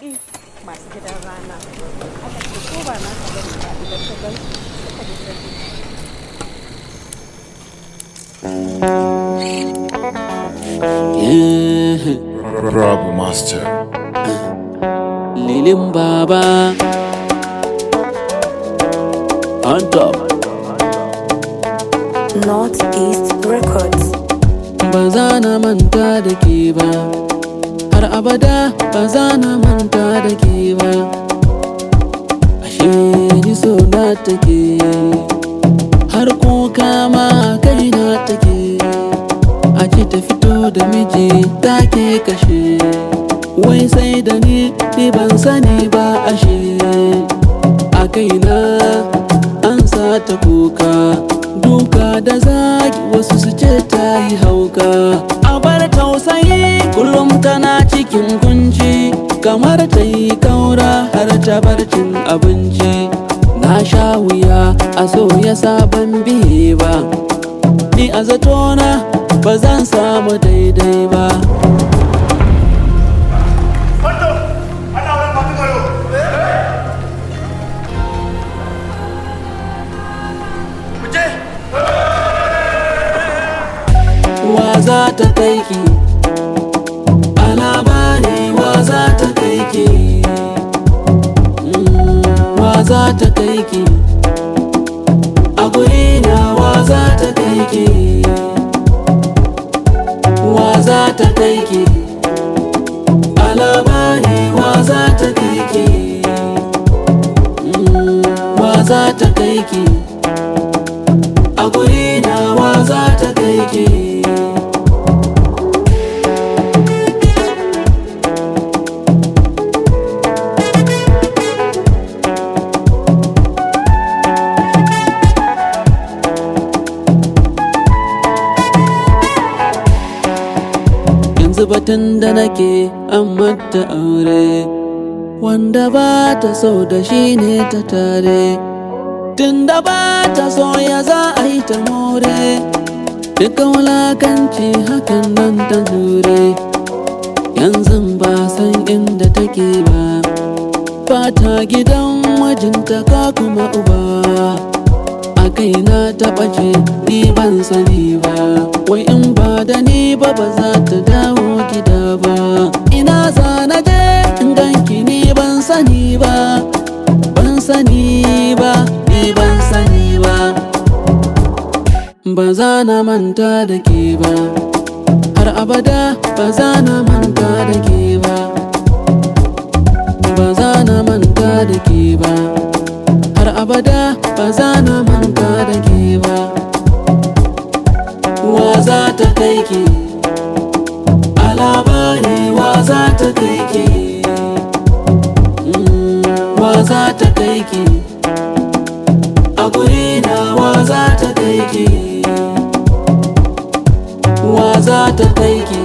baƙi masu gidan rana aka ce ko ba na ka bane ba idan ka gan su suka ji sani Rabu Master. Lilin Baba On top Northeast Records. Ba za na manta da ke ba Har abada ba za na manta da ke ba Ashe ni so na take Har kuka ma kai na take A ce ta fito da miji take kashe Wai sai da ni ni ban sani ba ashe A kaina an sa ta kuka Duka da zagi wasu su ce ta yi hauka A bar tausayi kullum tana cikin kunci Kamar ta yi kaura har ta bar cin abinci Na sha wuya a so ya sabon biye ba Ni a zatona ba zan samu daidai ba Foto! Ana wani matu garo! Kuje! wa za ta kai ki a labari wa za ta kai ki Mm, wa za ta kai ki a guri na wa za ta kai ki wa za ta kai ki a labari wa za ta kai ki Mm, wa za ta kai ki a guri na wa za ta kai ki yanzu batun da nake an mata aure wanda ba ta so da shi ne ta tare tun da ba ta so ya za a yi ta more duka wulakanci hakan nan ta jure yanzu ba san inda take ba fata gidan mijinta ka kuma uba a kaina ta ɓace ni ban sani ba wai in ba da ni ba ba za ta dawo gida ba ina za na je in ganki ni ban sani ba ban sani ba ni ban sani ba ba za na manta da ke ba har abada ba za na manta da ke ba ba za na manta da ke ba har abada ba za na manta da ke ba wa za ta kai ki a labari wa za ta kai ki Mm, wa za ta kai ki a guri na wa za ta kai ki wa za ta kai ki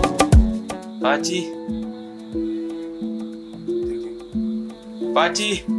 Fati. Fati.